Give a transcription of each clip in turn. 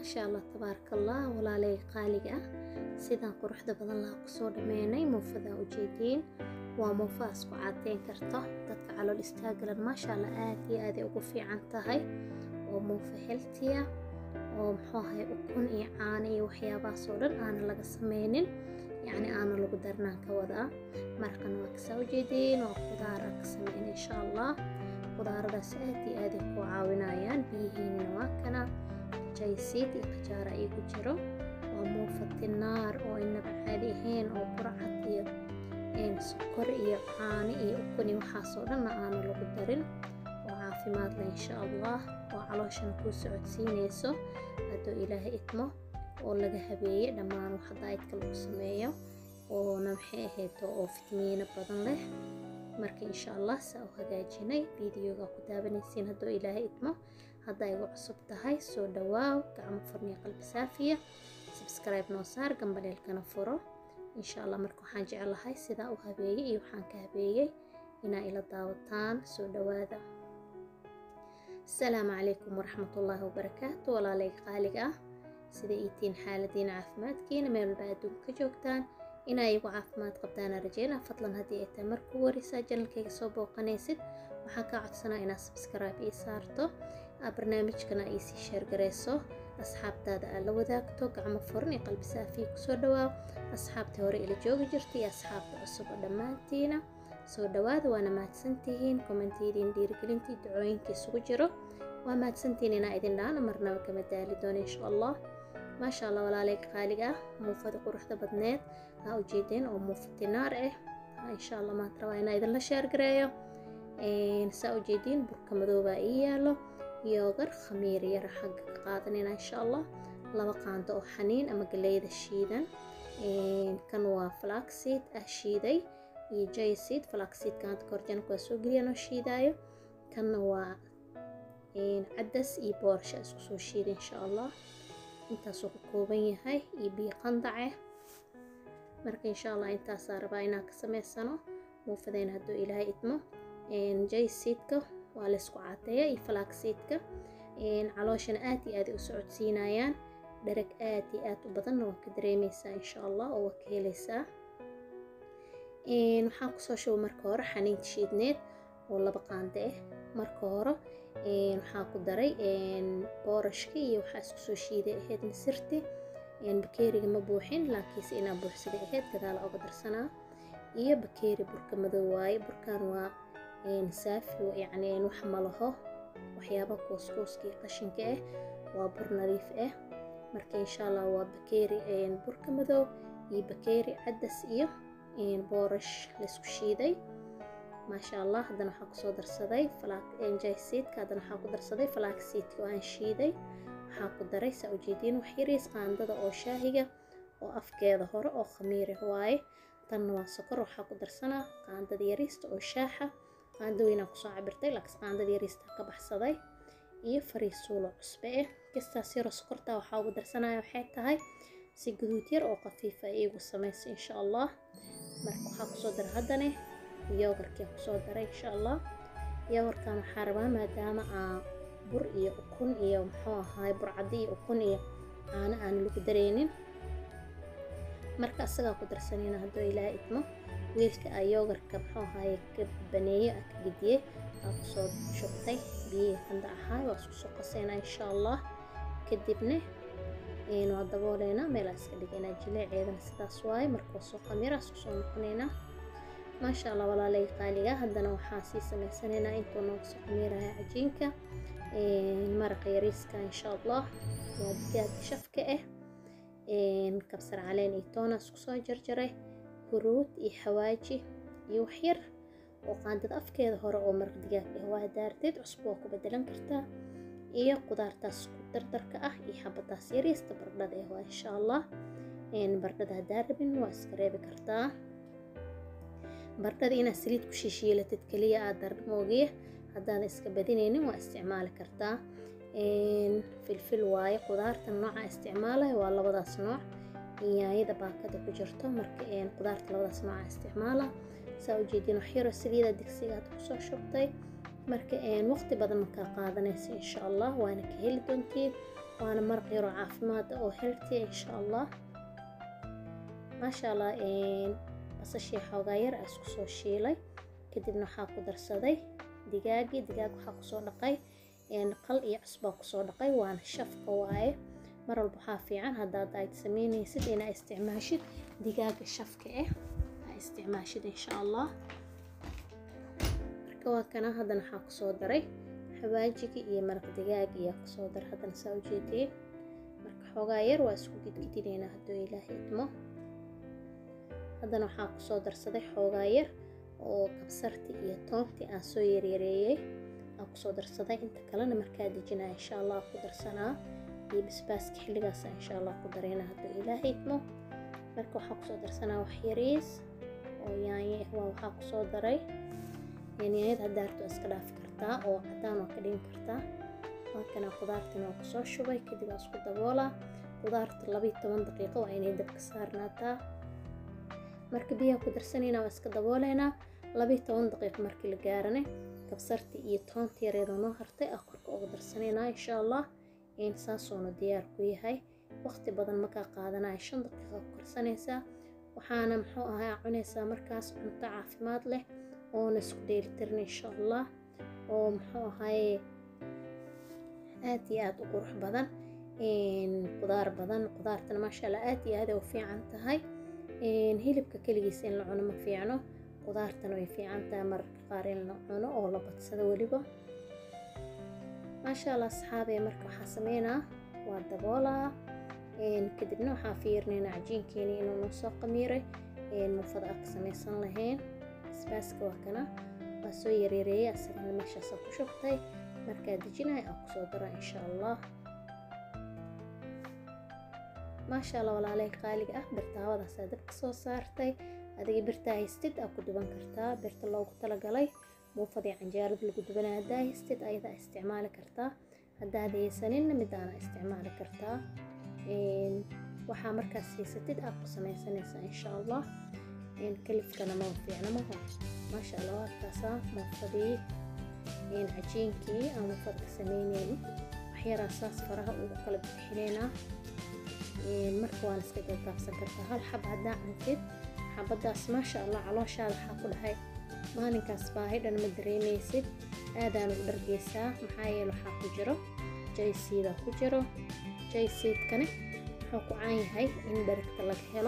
maasha allah tabaaraka allah walaalay qaaliga ah sidaan quruxda badan laha kusoo dhameynay muufadaa ujeediin waa muufa isku cadeyn karto dadka calool istaagalan maasha allah aad iyo aaday ugu fiican tahay waa muufa heltiya oo muxuu ahay ukun iyo caano iyo waxyaabahaasoo dhan aana laga sameynin yacni aana lagu darnaan ka wadaa maraqan waa kasaa ujeediin waa qudaara ka sameyn insha allah qudaaradaas aad iyo aaday ku caawinayaan biyihiinina waa kana jaysiid iyo qajaara igu jiro waa muufa tinaar oo inaba caadi ahayn oo burcad iyo sokor iyo caano iyo ukun iyo waxaasoo dhanna aana lagu darin oo caafimaad leh insha allah oo calooshana kuu socodsiinayso hadduu ilaahay idmo oo laga habeeyey dhammaan wax daayidka lagu sameeyo oona maxay ahayto oo fitamiino badan leh marka insha allah saa u hagaajinay videoga ku daabanaysiin hadduu ilaahay idmo haddaa igu cusub tahay soo dhawaaw gacmo furniya qalbi saafiya subscribe noo saar gambaleelkana furo insha allah marka waxaan jeclahay sidaa u habeeyey iyo waxaan ka habeeyey inaa ila daawataan soo dhawaada asalaamu calaykum waraxmatullaahi wabarakaatu walaalay qaaliga ah sida iitiin xaaladiina caafimaadkiina meel walba adduunka ka joogtaan inaa igu caafimaad qabtaana rajeyna fadlan haddii ay tahay markuu warisaa janalkayga soo booqanaysid waxaan kaa codsanaa inaad subscribe ii saarto barnaamijkana ii sii sheergarayso asxaabtaada aad la wadaagto gacmo furan iyo qalbi saafiya kusoo dhawaaw asxaabtii hore ila joogi jirta iyo asxaabta cusub oo dhammaantiina soo dhawaada waana mahadsantihiin kommentiidiin dhiirigelintii ducooyinka isugu jiro waa mahadsantihiin inaa idin dhaana marnaba kama daali doono insha allah maasha allah walaalay qaaliga ah muufada quruxda badneed aa ujeedeen oo muufa tinaar ah insha allah maanta rabaa inaa idinla sheergareeyo saa ujeediin burka madoobaa ii yaalo yoogar khamiir yara xagga ka qaadanayna insha allah laba qaando oo xaniin ama galeyda shiidan kan waa flaxseed ah shiiday iyo jayseed flaxseed kaanta korjanka waa soo geliyaan oo shiidaayo kanna waa cadas iyo boorsha isku soo shiida insha allah intaasuu ka kooban yahay iyo biyo qandace marka insha allah intaasaa rabaa inaan ka sameysano muufadeen hadduu ilaahay idmo jayseedka waa laysku cadeeya iyo flaxseedka calooshana aad iyo aad u socodsiinayaan dharag aad iyo aad u badanna waa ka dareemeysaa insha allah oo waa ka heleysaa waxaan kusoo shubay marka hore xaniinta shiidneed oo laba qaande ah marka hore waxaan ku daray boorashka iyo waxaa isku soo shiiday ahayd misirti bakeeriga ma buuxin laakiinse inaa buuxsaday ahayd gadaala oga darsanaa iyo bakeeri burka madow waaye burkan waa saafi yacni wax ma laho waxyaaba kuuskuuska iyo qashinka ah waa bur nadiif ah marka insha allah waa bakeeri burka madow iyo bakeeri cadas iyo boorash laysku shiiday maasha allah haddana waxaa kusoo darsaday jayseedka haddana waxaa ku darsaday flaxseedka oo aan shiiday waxaa ku daray saa ujeediin wax yariis qaandada oo shaahiga oo afkeeda hore oo khamiirah waaye tanna waa sokor waxaa ku darsanaa qaandada yariista oo shaaxa qaando weynaa kusoo cabirtay laakiin qaandada yariista ka baxsaday iyo fariisuulo cusbe ah kastaas yaro sokortaa waxaa ugu darsanaya waxay tahay si guduud yar oo khafiifa iigu samaysa insha allah marka waxaa kusoo dara haddane yoogarkian kusoo daray insha allah yoogarkan waxaa rabaa maadaama aa bur iyo ukun iyo muxuu ahaay burcadi iyo ukun iyo caano aan lagu dareynin marka asagaa ku darsanayna hadduu ilaaha idmo wiilka aa yoogarka muxuu ahaaye ka baneeye aa ka gediyey aa kusoo shubtay biyihii qanda ahaay waa isku soo qaseynaa insha allah kadibna waa dabooleynaa meelaa iska dhigaynaa jileeceedana sidaas waaye marka soo qamiraa isku soo noqonaynaa maasha allah walaalay qaaliga haddana waxaa sii sameysanaynaa intuu nooga soo qamiiraya cajiinka maraqa yariiska insha allah waa digaaga shafka ah kabsar caleen iyo toona isku soo jarjaray huruud iyo xawaaji iyo waxyar oo qaandada afkeeda hore oo maraq digaag ah waa daarteed cusub waa ku bedelan kartaa iyo qudaartaas ku dardarka ah iyo xabadaas yariista bardhada ah waa insha allah bardhada haddaa rabin waa iska reebi kartaa bardhada inaad saliid ku shishiilatid keliya aad darmoogiya haddaada iska badinaynin waa isticmaali kartaa filfil waaye qudaarta nooca isticmaalaya waa labadaas nooc yaayada baakada ku jirto marka qudaarta labadaas nooca isticmaala saa ujeedin waxyaro saliida digsigaad kusoo shubtay marka waqti badan markaa qaadanaysa insha allah waana ka heli doontiin waana maraq yaroo caafimaad oo healthy insha allah maasha allah basashii xoogaa yar aa isku soo shiilay kadibna waxaa ku darsaday digaagii digaag waxaa kusoo dhaqay qal iyo cusbaa kusoo dhaqay waana shafka waaye mar walba waxaa fiican haddaad aad sameynaysid inaa isticmaashid digaaga shafka ah aa isticmaashid insha allah marka waa kana haddana waxaa kusoo daray xawaajigii iyo maraq digaagi ayaa kusoo daray haddana saa ujeediyey marka xoogaa yar waa isku gidgidinaynaa hadduu ilaahay idmo haddana waxaa kusoo darsaday xoogaa yar oo kabsartii iyo toontii aan soo yaryareeyey aan kusoo darsaday inta kalena markaa dejinaa insha allah ku darsanaa iyo basbaaska xilligaasa insha allah ku dareynaa hadduu ilaahay idmo marka waxaa kusoo darsanaa wax yariis oo yaanyo ah waa waxaa kusoo daray yaanyada haddaarto iska dhaafi kartaa oo cadaan waa ka dhigi kartaa markana khudaartina waa kusoo shubay kadib waa isku daboolaa khudaarta labayo toban daqiiqo waa inay dabka saarnaataa marka biyaha ku darsanayna waa iska dabooleynaa labayo toban daqiiqo markii la gaarane kabsartii iyo toonta yareedoo noo hartay aa korka uga darsanaynaa insha allah saasuuna diyaar ku yahay waqti badan makaa qaadanaya shan daqiiqa ku karsanaysaa waxaana muxuu ahaa cunaysaa markaas cunto caafimaad leh oona isku dheelitirin insha allah oo muxuu ahaye aad iyo aad u qurux badan qudaar badan qudaartana maasha allah aad iyo aad ay u fiican tahay hilibka keligiisa in la cuno ma fiicno qudaartana way fiican tahay mararka qaar in la cuno oo la badsado weliba maasha allah asxaabee marka waxaa sameynaa waa daboolaa kadibna waxaa fiirinaynaa cajiinkeeni inuu noo soo qamiiray muufada aa ka samaysan lahayn basbaaska waa kana waa soo yareereeyay asagana meeshaasa ku shubtay markaa dejinaya aan kusoo dara insha allah maasha allah walaalay qaaliga ah birtaawadaasa dabka soo saartay adiga birtaa haystid aa ku duban kartaa birta loogu talagalay muufadii canjeerada lagu dubanaya haddaa haystid ayadaa isticmaali kartaa haddaad haysaninna midaana isticmaali kartaa waxaa markaas haysatid aad ku samaysanaysaa insha allah kalifkana ma fiicna maho maasha allah waadkaasaa muufadii cajiinkii aan muufad ka sameynayni waxyaraa saas faraha ugu kala bixinaynaa marka waan iska gaagaabsan kartaa hal xab haddaa cuntid xabadaas maasha allah calooshaada waxaa ku dhahay maalinkaas baahi dhan ma dareemaysid aadaan ugu dhargeysaa maxaa yeele waxaa ku jiro jaysiida ku jiro jaysiidkani wuxuu ku caan yahay in dharigta laga helo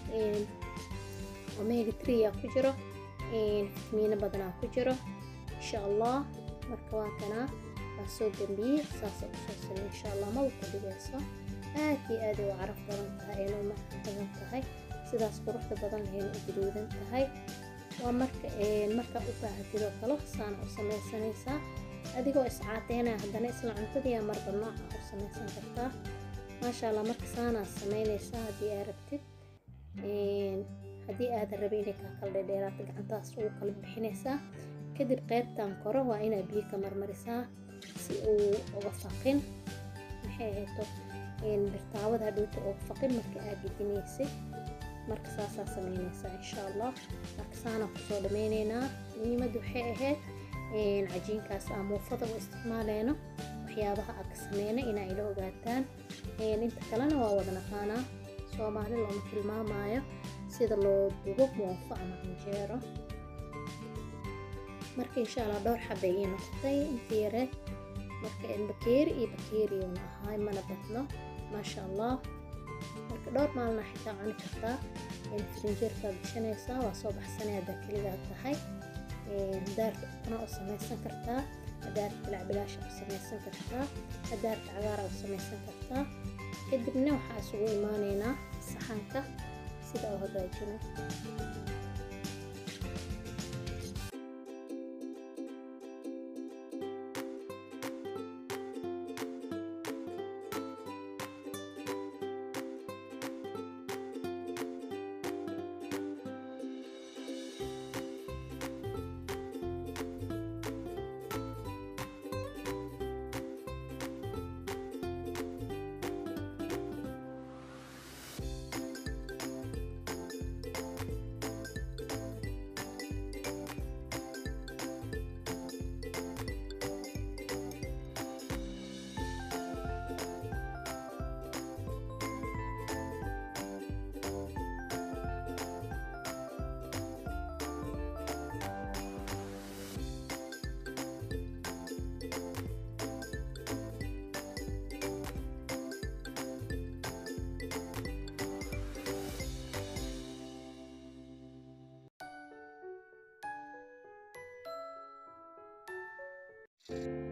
omega tria ku jiro fitamiino badanaa ku jiro insha allah marka waa kanaa waa soo gambiyey saasa usoo samey insha allah maba ku dhigayso aad iyo aaday u caraf badan tahay ayna u macaan badan tahay sidaas quruxda badan ayna u guduudan tahay waa marka markaa u baahatid oo kale saana u samaysanaysaa adigoo iscaateynaya haddana isla cuntadiiya marba nooca u samaysan kartaa maasha allah marka saanaa samaynaysaa haddii aa rabtid haddii aadan rabin inay kaa kala dhedheeraata gacantaas ugu kala bixinaysaa kadib qaybtan koro waa inaa biyo ka marmarisaa si uu uga faqin maxay ahayto birtaawada hadhowta uga faqin marka aad gedinaysid marka saasaa samaynaysaa insha allah marka saanaa kusoo dhameyneynaa muhiimadda waxay ahayd cajiinkaas aa muufada u isticmaaleyno waxyaabaha aa ka sameynay inaa ila ogaataan inta kalena waa wada naqaanaa soomaali looma tilmaamaayo sida loo dubo muufo ama canjeero marka insha allah dhowr xabay ii noqotay inta yareed marka bakeeri iyo bakeeriyuuna ahaay mana badno maasha allah marka dhowr maalina xitaa cuni kartaa firinjeerkaa gashanaysaa waa soo baxsanay haddaa keligaa tahay daarta ukuna u samaysan kartaa daarta bilacbilaasha u samaysan kartaa daarta cagaara u samaysan kartaa kadibna waxaa isugu imaaneynaa saxanka sida u hagaajino ah